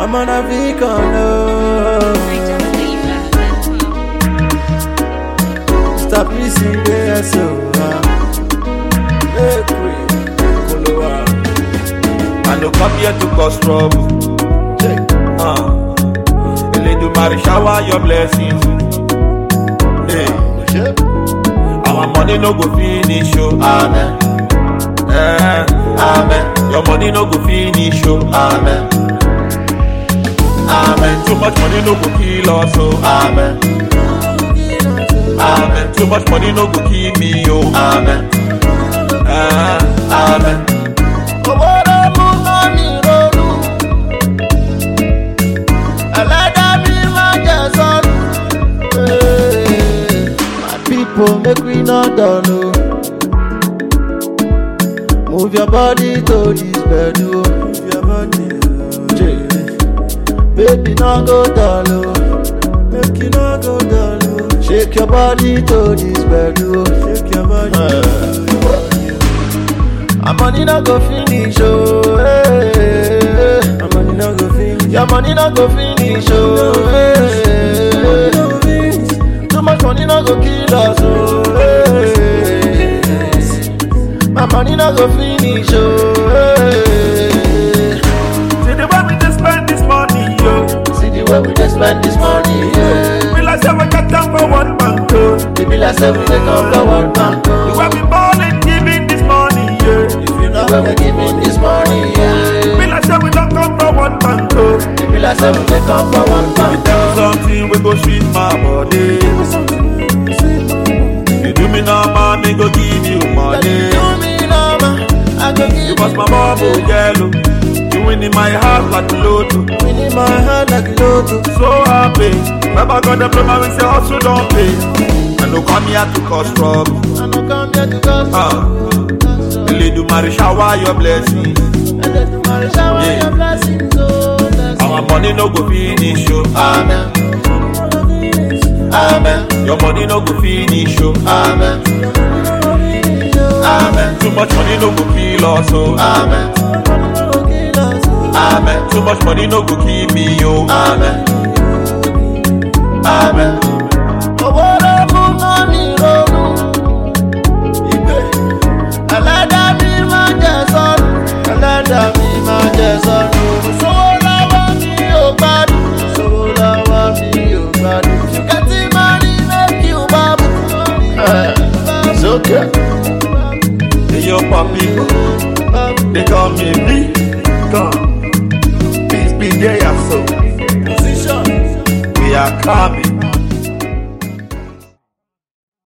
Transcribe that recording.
I'm on a vehicle, no. Stop missing there, so. Hey, Koloa. I no come here to cause trouble. Check. Uh. Eledumare shower your blessings. Hey. Check. Our money no go finish, oh. Amen. Eh. Amen. Your money no go finish, oh. Amen. Amen. Too much money no go kill us, oh. Amen. Amen. Too much money no go kill me, oh. Amen. Eh. Amen. Owó ló mú mọ́mí ronú. Ẹlẹ́dàá mi máa jẹ sọ́nù. Hey, My people make we no dull o. Move your body to this bed o. Move your body. Baby no go dull o. Make you no go dull o. Shake your body to this bed o. Shake your body. My money not go finish, oh. Hey. My money not go finish. Your money not go finish, oh. Hey. Too much money not go kill us, oh. Hey. My money not go finish, oh. Hey. See the way we just spend this money, yo. See the way we just spend this money, yeah. We like say we got time for one bank, oh. They be like say we take off the one bank, The oh. way we ballin', giving this money, yeah. If you know where we giving this money, yeah. We like say we don't come from one bank, oh. They be like say we take off the one bank, oh. Something we go sweet my body. You do me now, man, me go give you money. Do me number, I go give You bust my bubble yellow. You win in my heart like a lotto. Win in my heart like a lotto. So happy. Never got the problem, we say also don't pay. I no come here to cause trouble. I no come here to cause Ah. Eledumare shower your blessings. And then tomorrow shower Yeah. your blessings, oh, blessings. Our money no go finish, oh. Amen. Amen. Your money no go finish, oh. Amen. Amen. Too much money no go kill us, oh. Amen. Amen. Too much money no go kill me, oh. Amen. Amen. Owó ló mú mọ́mí ronú. Ẹlẹ́dàá mi máa jẹ sọ́nù. Ẹlẹ́dàá mi máa jẹ sọ́nù. Sówó lọ́wọ́ mi ò gbádùn. Sówó lọ́wọ́ mi ò gbádùn. Ṣùkẹ́tì máa rí méjì ò bá bù. It's okay. Hey, yo, papi, they call me B. Come. Peace be there, so. Position. We are coming.